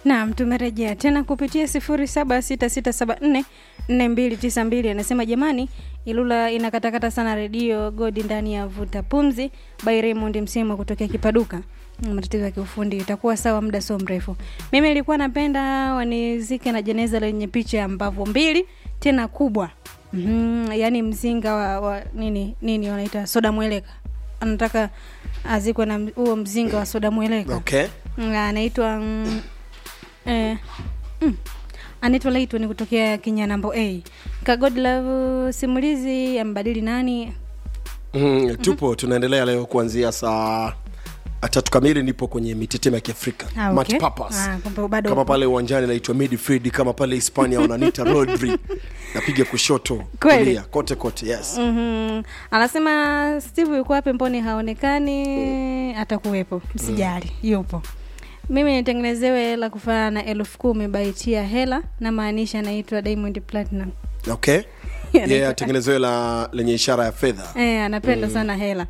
Naam, tumerejea tena kupitia sifuri saba sita sita saba nne nne mbili tisa mbili. Anasema jamani, Ilula inakatakata sana redio Godi ndani ya vuta pumzi by Raymond Msemo kutokea Kipaduka. Mm, Matatizo ya kiufundi itakuwa sawa, muda sio mrefu. Mimi nilikuwa napenda wanizike na jeneza lenye picha ya mbavu mbili tena kubwa. Mm, yani mzinga wa, wa nini nini wanaita soda mweleka. Anataka azikwe na huo mzinga wa soda mweleka. okay Mm, anaitwa mm, eh, mm, anaitwa Laitwa ni kutokea Kinyanambo A. Kagodlove simulizi ambadili nani? mm, tupo tunaendelea leo kuanzia saa tatu kamili nipo kwenye mitetemo ya kiafrika Ah, Match okay. Papas. Ah, kumbe bado kama upo. pale uwanjani naitwa midfield kama pale hispania wananiita rodri napiga kushoto Kweli? kulia kote kote yes Mhm. Anasema Steve yuko wapi? Mboni haonekani. Atakuwepo, msijali, yupo. Mimi nitengenezewe hela kufanana na elfu kumi baitia hela, na maanisha anaitwa Diamond Platinum. okay Anaitwa- yeah, tengenezewe la lenye ishara ya fedha Eh, anapenda sana hela.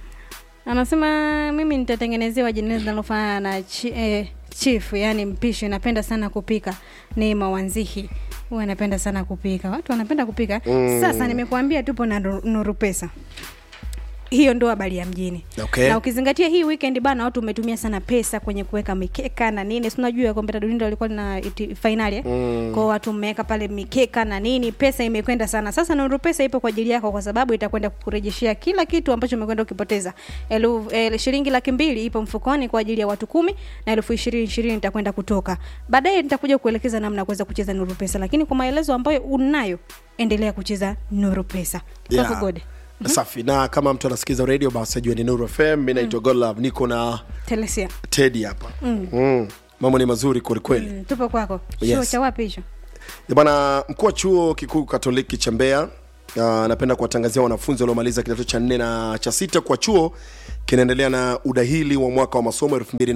Anasema mimi nitatengenezewa jeneza linalofanana na chi, eh, chief, yani mpishi. Napenda sana kupika. Ni mawanzihi huwa anapenda sana kupika. Watu wanapenda kupika. Sasa nimekuambia tupo na Nuru- Nuru Pesa. Hiyo ndo habari ya mjini. Okay. Na ukizingatia hii weekend bana, watu umetumia sana pesa kwenye kuweka mikeka na nini. Si unajua kombe la dunia walikuwa na iti- finali eh? Mm. Kwa watu mmeweka pale mikeka na nini, pesa imekwenda sana. Sasa Nuru Pesa ipo kwa ajili yako, kwa sababu itakwenda kukurejeshea kila kitu ambacho umekwenda ukipoteza. Elu, el, shilingi laki mbili ipo mfukoni kwa ajili ya watu kumi na elfu ishirini ishirini itakwenda kutoka baadaye. Nitakuja kuelekeza namna ya kuweza kucheza Nuru Pesa, lakini kwa maelezo ambayo unayo, endelea kucheza Nuru Pesa. Yeah. Kwako Gode. safi na kama mtu anasikiza radio basi ajue ni nuru fm mi naitwa godlove niko na Telesia. tedi hapa mm. mm. mambo ni mazuri kwelikweli Mm, tupo kwako. Yes. Chuo cha wapi hicho? Eh, bwana mkuu wa chuo kikuu katoliki cha mbeya uh, napenda kuwatangazia wanafunzi waliomaliza kidato cha nne na cha sita kwa chuo kinaendelea na udahili wa mwaka wa masomo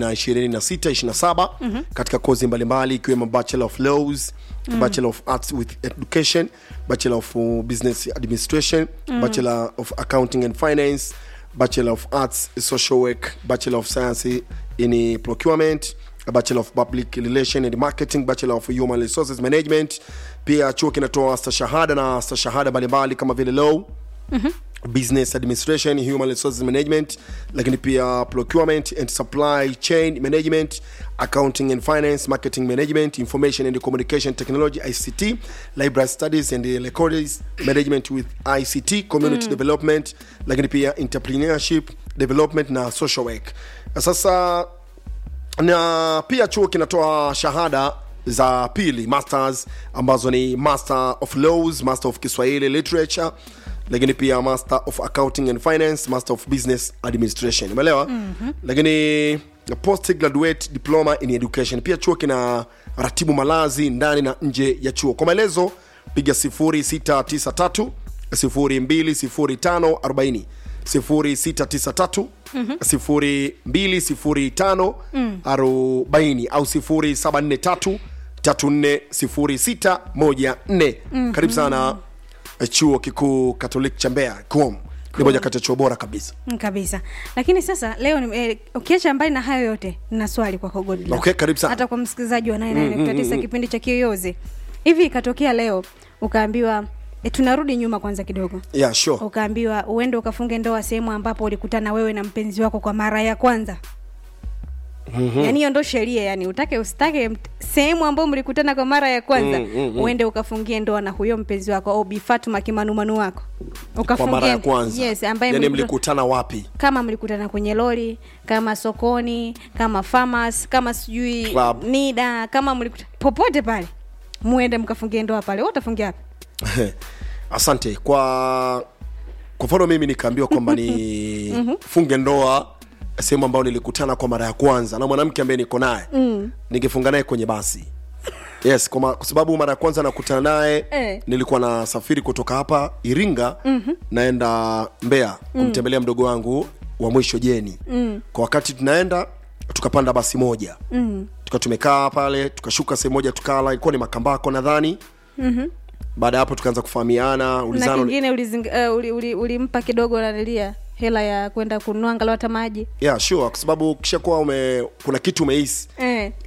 2026-27 mm-hmm. katika kozi mbalimbali ikiwemo bachelor of laws mm. bachelor of arts with education bachelor of uh, business administration mm. bachelor of accounting and finance bachelor of arts social work bachelor of science in procurement a bachelor of public relation and marketing bachelor of human resources management pia chuo kinatoa stashahada na stashahada mbalimbali kama vile law mm-hmm. business administration human resources management lakini pia procurement and supply chain management accounting and finance marketing management information and communication technology ict library studies and records management with ict community development lakini pia entrepreneurship development na social work sasa na pia chuo kinatoa shahada za pili masters ambazo ni master of laws master of kiswahili literature lakini pia master of accounting and finance master of business administration umeelewa mm-hmm. lakini post graduate diploma in education pia chuo kina ratibu malazi ndani na nje ya chuo kwa maelezo piga 0693 020540 0693 0205 40 au 0743 340614 karibu sana eh, chuo kikuu katoliki cha mbeya com ni moja kati ya chuo bora kabisa Mm, kabisa lakini sasa leo ni- eh, ukiacha mbali na hayo yote na swali kwako Godlove. Okay, karibu sana. hata kwa msikilizaji wa 99 kipindi cha kiyoyozi hivi ikatokea leo ukaambiwa e, tunarudi nyuma kwanza kidogo yeah, sure. ukaambiwa uende ukafunge ndoa sehemu ambapo ulikutana wewe na mpenzi wako kwa mara ya kwanza mm-hmm. yaani hiyo ndo sheria yani utake usitake mt- sehemu ambayo mlikutana kwa mara ya kwanza Mm, mm, mm. uende ukafungie ndoa na huyo mpenzi wako au Bi Fatuma kimanumanu wako kwa mara ya Ukafungie- kwanza yes, ambaye yani mlikuta- mlikutana wapi kama mlikutana kwenye lori kama sokoni kama farmers kama sijui Club. nida kama mlikuta popote pale muende mkafungie ndoa pale wewe utafungia wapi asante kwa kwa mfano mimi nikaambiwa kwamba ni funge ndoa sehemu ambayo nilikutana kwa mara ya kwanza na mwanamke ambaye niko naye mm. ningefunga naye kwenye basi yes kwa, ma, kwa sababu mara ya kwanza nakutana naye Eh. nilikuwa nasafiri kutoka hapa iringa mm-hmm. naenda mbeya kumtembelea mdogo wangu wa mwisho jeni mm. kwa wakati tunaenda tukapanda basi moja mm. tuka tumekaa pale tukashuka sehemu moja tukala ilikuwa ni makambako nadhani mm-hmm. baada ya hapo tukaanza kufahamiana na ulizana kingine ulimpa uh, uli, uli, ulimpa kidogo nanilia hela ya kwenda kununua angalau hata maji yeah sure kwa sababu kishakuwa ume kuna kitu umehisi eh.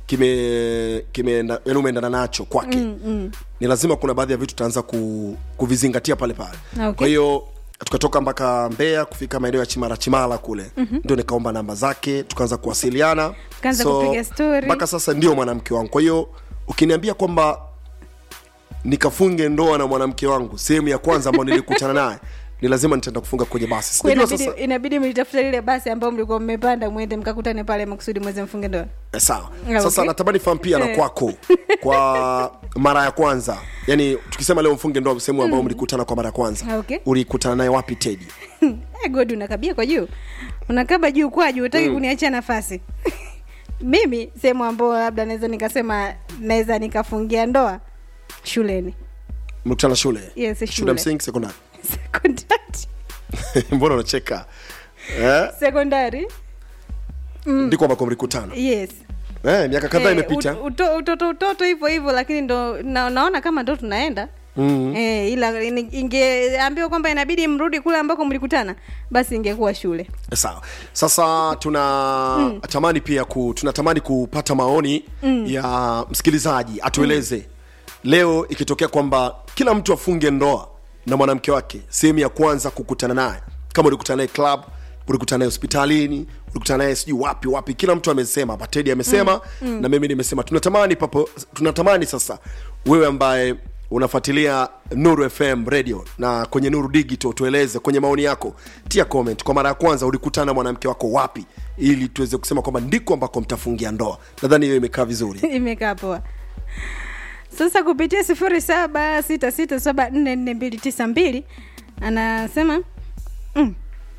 kime kimeenda yani umeendana nacho kwake mm, mm. ni lazima kuna baadhi ya vitu tutaanza ku, kuvizingatia pale pale Okay. kwa hiyo tukatoka mpaka mbeya kufika maeneo ya chimara chimala kule mm-hmm. ndio nikaomba namba zake tukaanza kuwasiliana Tukaanza kupiga story. mpaka sasa ndio mwanamke wangu kwa hiyo ukiniambia kwamba nikafunge ndoa na mwanamke wangu sehemu ya kwanza ambayo nilikutana naye ni lazima nitaenda kufunga kwenye basi Kwa Sijajua inabidi, sasa inabidi mlitafuta lile basi ambayo mlikuwa mmepanda mwende mkakutane pale makusudi mweze mfunge ndoa Eh, sawa Ah, sasa okay. natamani fahamu pia na Eh. kwako kwa mara ya kwanza yani tukisema leo mfunge ndoa sehemu ambayo mlikutana kwa mara ya kwanza Ah, okay. ulikutana naye wapi tedi Eh, god unakabia kwa juu unakaba juu kwa juu utaki kuniachia nafasi mimi sehemu ambayo labda naweza nikasema naweza nikafungia ndoa shuleni mlikutana shule Yes, shule shule. msingi sekondari sekondari mbona unacheka eh? sekondari ndiko ambako mlikutana yes eh, miaka kadhaa Eh, imepita ut- uto- utoto utoto hivyo hivyo lakini ndo na, naona kama ndo tunaenda mm-hmm. eh, ila ini- ingeambiwa kwamba inabidi mrudi kule ambako mlikutana basi ingekuwa shule sawa sasa tuna tamani pia ku, tunatamani kupata maoni mm. ya msikilizaji atueleze mm. leo ikitokea kwamba kila mtu afunge ndoa na mwanamke wake sehemu ya kwanza kukutana naye kama ulikutana naye club ulikutana naye hospitalini ulikutana naye sijui wapi wapi kila mtu amesema hapa tedi amesema mm. Mm. na mimi nimesema tunatamani papo tunatamani sasa wewe ambaye unafuatilia nuru fm radio na kwenye nuru digital tueleze kwenye maoni yako tia comment kwa mara ya kwanza ulikutana na mwanamke wako wapi ili tuweze kusema kwamba ndiko ambako mtafungia ndoa nadhani hiyo imekaa vizuri imekaa poa sasa kupitia sifuri saba sita sita saba nne nne mbili tisa mbili anasema mm.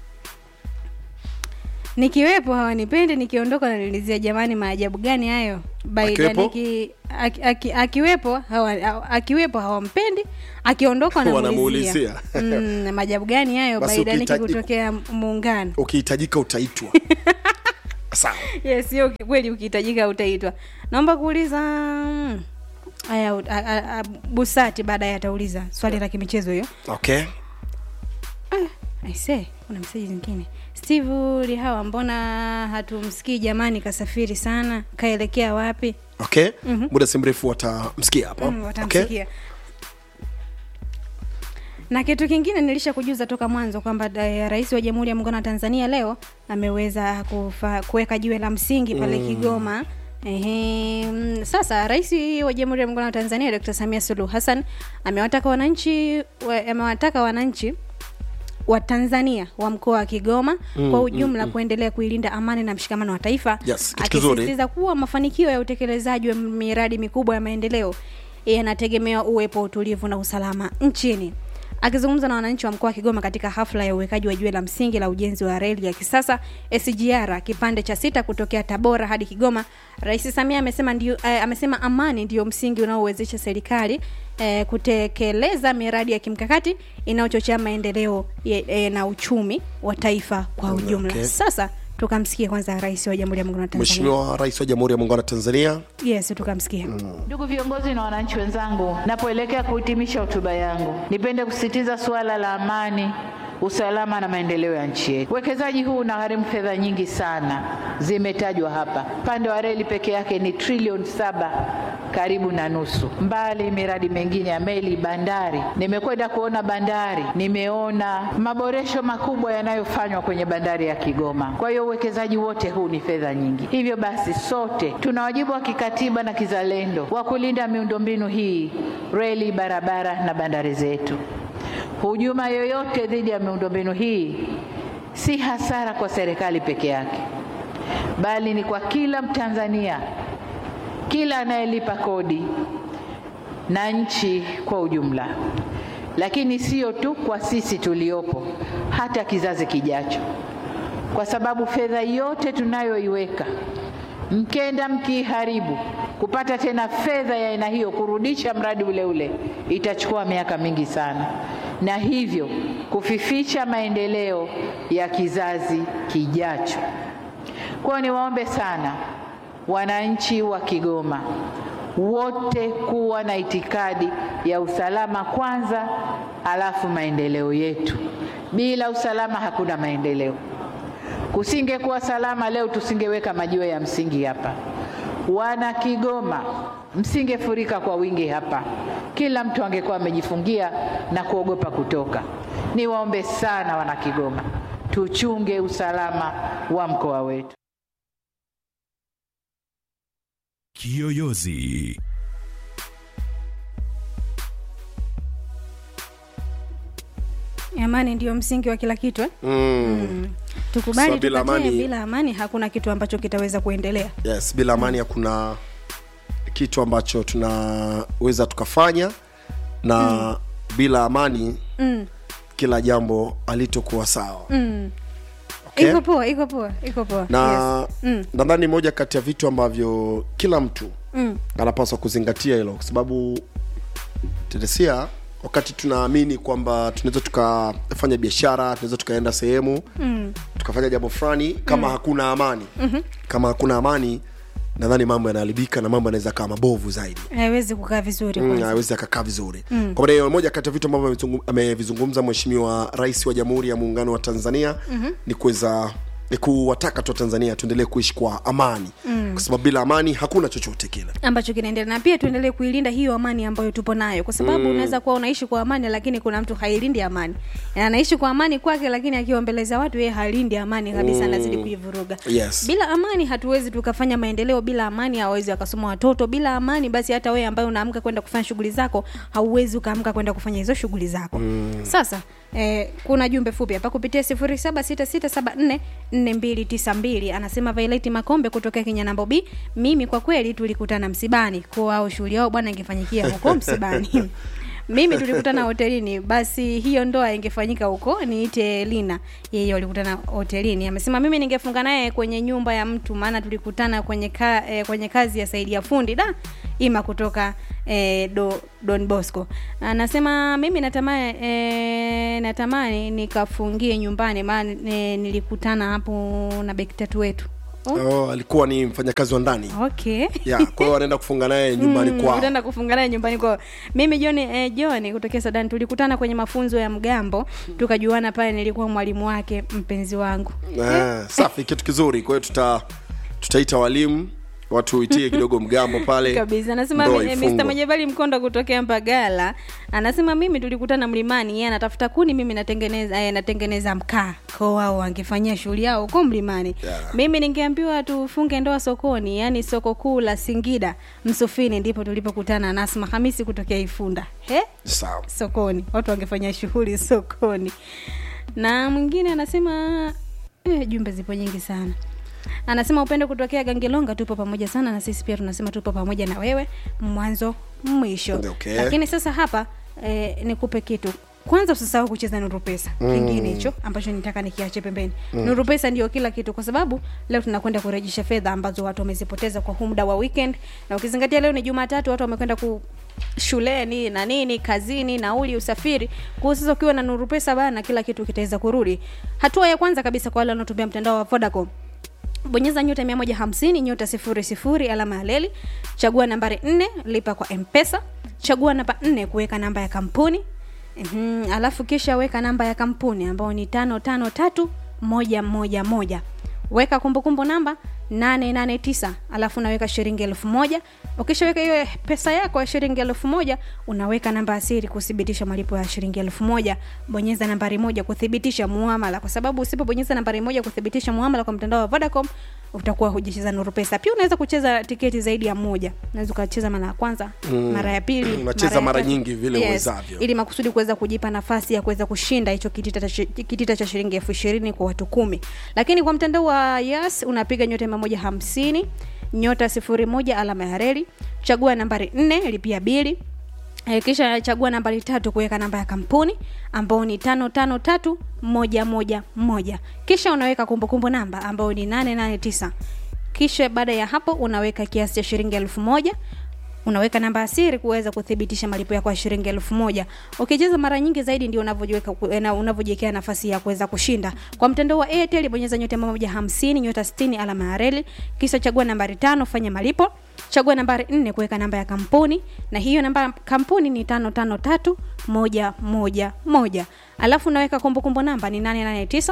nikiwepo hawanipendi nikiondoka nanilizia jamani maajabu gani hayo baida Akiwepo? niki aki, aki, akiwepo hawa, akiwepo hawampendi akiondoka wanamuulizia Wanamuulizia. mm, maajabu gani hayo Basi baida niki ukihitaji- kutokea muungano ukihitajika utaitwa sawa yes sio kweli ukihitajika utaitwa naomba kuuliza mm, aya u- a- a- a- busati baadaye atauliza swali la kimichezo hiyo okay aise kuna meseji zingine steve lihawa mbona hatumsikii jamani kasafiri sana kaelekea wapi okay muda si mrefu watamsikia hapa mm, okay? watamsikia na kitu kingine nilisha kujuza toka mwanzo kwamba eh, rais wa jamhuri ya muungano wa tanzania leo ameweza kufa- kuweka jiwe la msingi pale mm. kigoma Ehe, mm, sasa rais wa jamhuri ya muungano wa tanzania dr samia suluhu hassan amewataka wananchi wa- amewataka wananchi wa tanzania wa mkoa wa kigoma mm, kwa ujumla mm, kuendelea kuilinda amani na mshikamano wa taifa Yes, kitu kizuri. akisisitiza kuwa mafanikio ya utekelezaji wa miradi mikubwa ya maendeleo yanategemea uwepo wa utulivu na usalama nchini akizungumza na wananchi wa mkoa wa kigoma katika hafla ya uwekaji wa jiwe la msingi la ujenzi wa reli ya kisasa sgr kipande cha sita kutokea tabora hadi kigoma rais samia amesema, ndio, eh, amesema amani ndio msingi unaowezesha serikali eh, kutekeleza miradi ya kimkakati inayochochea maendeleo ye- eh, na uchumi wa taifa kwa ujumla Okay. sasa tukamsikia kwanza rais wa jamhuri ya muungano wa tanzania mheshimiwa rais wa jamhuri ya muungano wa tanzania yes tukamsikia Ndugu viongozi na wananchi wenzangu, napoelekea kuhitimisha hotuba yangu, nipende kusisitiza suala la amani, usalama na maendeleo ya nchi yetu. Uwekezaji huu unagharimu fedha nyingi sana, zimetajwa hapa. Upande wa reli peke yake ni trilioni saba karibu na nusu, mbali miradi mingine ya meli, bandari. Nimekwenda kuona bandari, nimeona maboresho makubwa yanayofanywa kwenye bandari ya Kigoma. Kwa hiyo uwekezaji wote huu ni fedha nyingi. Hivyo basi, sote tuna wajibu wa kikatiba na kizalendo wa kulinda miundombinu hii, reli, barabara na bandari zetu. Hujuma yoyote dhidi ya miundombinu hii si hasara kwa serikali peke yake, bali ni kwa kila Mtanzania, kila anayelipa kodi na nchi kwa ujumla. Lakini sio tu kwa sisi tuliopo, hata kizazi kijacho, kwa sababu fedha yote tunayoiweka mkenda mkiiharibu, kupata tena fedha ya aina hiyo kurudisha mradi ule ule itachukua miaka mingi sana, na hivyo kufifisha maendeleo ya kizazi kijacho. Kwa hiyo niwaombe sana wananchi wa Kigoma wote kuwa na itikadi ya usalama kwanza, alafu maendeleo yetu. Bila usalama hakuna maendeleo. Kusingekuwa salama leo, tusingeweka majiwe ya msingi hapa. wana Kigoma, msingefurika kwa wingi hapa, kila mtu angekuwa amejifungia na kuogopa kutoka. Niwaombe sana wana Kigoma, tuchunge usalama wa mkoa wetu. Kiyoyozi. amani ndio msingi wa kila kitu eh? mm. tukubali So, bila tukatae, amani- bila amani hakuna kitu ambacho kitaweza kuendelea yes bila amani hakuna kitu ambacho tunaweza tukafanya na mm. bila amani mm. kila jambo alitokuwa sawa Mm. okay? iko poa iko poa iko poa na yes. mm. nadhani moja kati ya vitu ambavyo kila mtu Mm. anapaswa kuzingatia hilo kwa sababu teresia wakati tunaamini kwamba tunaweza tukafanya biashara tunaweza tukaenda sehemu Mm. tukafanya jambo fulani kama mm. hakuna amani mm-hmm. kama hakuna amani nadhani mambo yanaharibika na mambo yanaweza kaa mabovu zaidi haiwezi kukaa vizuri Mm, kwanza. hawezi akakaa vizuri mm. kwa maana hiyo moja kati ya vitu ambavyo amezungu- amevizungumza mheshimiwa rais wa jamhuri ya muungano wa tanzania mm-hmm. ni kuweza ni kuwataka tu tanzania tuendelee kuishi kwa amani mm. kwa sababu bila amani hakuna chochote kile ambacho kinaendelea na pia tuendelee kuilinda hiyo amani ambayo tupo nayo kwa sababu mm. unaweza kuwa unaishi kwa amani lakini kuna mtu hailindi amani Na anaishi kwa amani kwake lakini akiwa mbele za watu yeye halindi amani kabisa anazidi kuivuruga Yes. bila amani hatuwezi tukafanya maendeleo bila amani hawezi wakasoma watoto bila amani basi hata wewe ambaye unaamka kwenda kufanya shughuli zako hauwezi ukaamka kwenda kufanya hizo shughuli zako mm. sasa Eh, kuna jumbe fupi hapa kupitia 0766744292 anasema Violet Makombe kutoka Kinyanambo B mimi kwa kweli tulikutana msibani kwa au shughuli yao bwana ingefanyikia huko msibani mimi tulikutana hotelini basi hiyo ndoa ingefanyika huko niite lina yeye walikutana hotelini amesema mimi ningefunga naye kwenye nyumba ya mtu maana tulikutana kwenye ka, eh, kwenye kazi ya saidi ya fundi da ima kutoka eh, do, don bosco anasema mimi natamani eh, natamani nikafungie nyumbani maana eh, nilikutana hapo na beki tatu wetu oh, oh, alikuwa ni mfanyakazi wa ndani okay yeah, kwa hiyo anaenda kufunga naye nyumbani Mm, kwao utaenda kufunga naye nyumbani kwao mimi john eh, john kutokea sudan tulikutana kwenye mafunzo ya mgambo tukajuana pale nilikuwa mwalimu wake mpenzi wangu Ah, safi kitu kizuri kwa hiyo tuta tutaita walimu watu uitie kidogo mgambo pale kabisa anasema ndoa eh, ifungwe. Mr. Majabali Mkonda kutokea Mbagala anasema mimi tulikutana mlimani yeye anatafuta kuni mimi natengeneza eh, natengeneza mkaa kwa wao wangefanyia shughuli yao huko mlimani Yeah. mimi ningeambiwa tufunge ndoa sokoni yani soko kuu la Singida Msufini ndipo tulipokutana na Asma Hamisi kutokea Ifunda he sawa sokoni watu wangefanya shughuli sokoni na mwingine anasema eh, jumbe zipo nyingi sana anasema upendo kutokea gangelonga tupo pamoja sana na sisi pia tunasema tupo pamoja na wewe mwanzo mwisho Okay. lakini sasa hapa eh, nikupe kitu kwanza usisahau kucheza nuru pesa mm. kingine hicho ambacho nitaka nikiache pembeni mm. nuru pesa ndio kila kitu kwa sababu leo tunakwenda kurejesha fedha ambazo watu wamezipoteza kwa huu muda wa weekend na ukizingatia leo ni jumatatu watu wamekwenda ku shuleni na nini kazini nauli usafiri kwa hiyo sasa ukiwa na nuru pesa bana kila kitu kitaweza kurudi hatua ya kwanza kabisa kwa wale wanaotumia mtandao wa vodacom bonyeza nyota 150 nyota 00 alama ya leli chagua nambari 4 lipa kwa mpesa chagua namba 4 kuweka namba ya kampuni mm alafu kisha weka namba ya kampuni ambayo ni tano tano tatu moja moja moja weka kumbukumbu namba 889 alafu unaweka shilingi elfu moja ukishaweka hiyo pesa yako ya shilingi elfu moja unaweka namba ya siri kuthibitisha malipo ya shilingi elfu moja bonyeza nambari moja kuthibitisha muamala kwa sababu usipobonyeza nambari moja kuthibitisha muamala kwa mtandao wa vodacom utakuwa hujacheza nuru pesa pia unaweza kucheza tiketi zaidi ya moja unaweza ukacheza mara ya kwanza mm. mara ya pili Unacheza ya mara tatu. nyingi vile uwezavyo. ili makusudi kuweza kujipa nafasi ya kuweza kushinda hicho kitita, cha- kitita cha shilingi elfu ishirini kwa watu kumi lakini kwa mtandao wa yas unapiga nyota mia moja hamsini nyota sifuri moja alama ya reli chagua nambari nne lipia bili Eh, kisha chagua nambari tatu kuweka namba ya kampuni ambao ni tano tano tatu moja moja moja kisha unaweka kumbukumbu namba ambao ni nane nane tisa kisha baada ya hapo unaweka kiasi cha shilingi elfu moja unaweka namba ya siri kuweza kuthibitisha malipo yako ya shilingi elfu moja ukicheza mara nyingi zaidi ndio unavyojiweka ku- na unavyojiwekea nafasi ya kuweza kushinda kwa mtandao wa airtel bonyeza nyota mia moja hamsini nyota sitini alama ya reli kisha chagua nambari tano fanya malipo chagua nambari nne kuweka namba ya kampuni na hiyo namba ya kampuni ni tano tano tatu moja moja moja alafu unaweka kumbukumbu namba ni nane nane tisa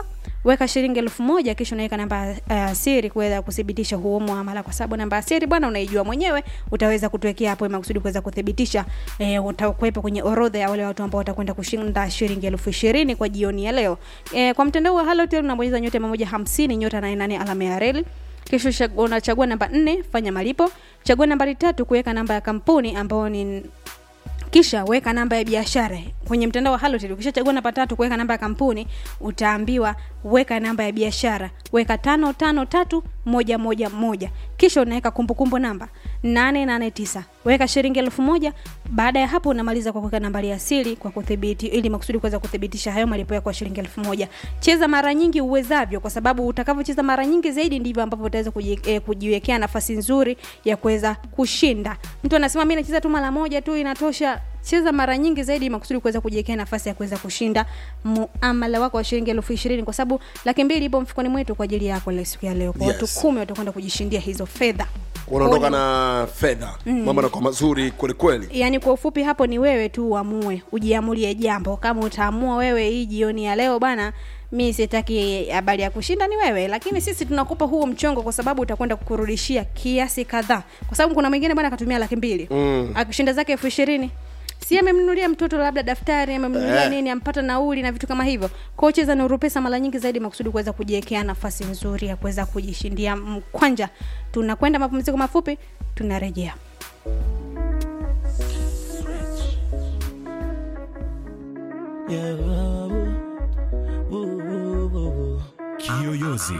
weka shilingi elfu moja kisha unaweka namba uh, siri kuweza kuthibitisha huo muamala kwa sababu namba ya siri bwana unaijua mwenyewe utaweza kutuwekea hapo makusudi kuweza kuthibitisha eh, utakuwepo kwenye orodha ya wale watu ambao watakwenda kushinda shilingi elfu ishirini kwa jioni ya leo eh, kwa mtandao wa halotel unabonyeza nyota mia moja hamsini nyota nane nane alama ya reli kisha ucha- unachagua namba nne fanya malipo chagua nambari tatu kuweka namba ya kampuni ambao ni kisha weka namba ya biashara kwenye mtandao wa halotel ukishachagua namba tatu kuweka namba ya kampuni utaambiwa weka namba ya biashara weka tano tano tatu moja moja moja kisha unaweka kumbukumbu namba 889 weka shilingi elfu moja baada ya hapo unamaliza kwa kuweka nambari ya siri kwa kudhibiti ili makusudi kuweza kuthibitisha hayo malipo yako ya shilingi elfu moja cheza mara nyingi uwezavyo kwa sababu utakavyocheza mara nyingi zaidi ndivyo ambavyo utaweza kuji, eh, kujiwekea nafasi nzuri ya kuweza kushinda mtu anasema mi nacheza tu mara moja tu inatosha cheza mara nyingi zaidi makusudi kuweza kujiwekea nafasi ya kuweza kushinda muamala wako wa shilingi elfu ishirini kwa sababu laki mbili ipo mfukoni mwetu kwa ajili yako leo siku ya leo kwa watu Yes. kumi watakwenda kujishindia hizo fedha unaondoka na fedha mm. mambo yanakuwa mazuri kwelikweli yaani kwa ufupi hapo ni wewe tu uamue ujiamulie jambo kama utaamua wewe hii jioni ya leo bana mi sitaki habari ya kushinda ni wewe lakini sisi tunakupa huo mchongo kwa sababu utakwenda kukurudishia kiasi kadhaa kwa sababu kuna mwingine bwana akatumia laki mbili mm. akishinda zake elfu ishirini si amemnunulia mtoto labda daftari amemnunulia Eh. nini ampata nauli na vitu kama hivyo kwao cheza na urupesa mara nyingi zaidi makusudi kuweza kujiwekea nafasi nzuri ya kuweza kujishindia mkwanja tunakwenda mapumziko mafupi tunarejea Kiyoyozi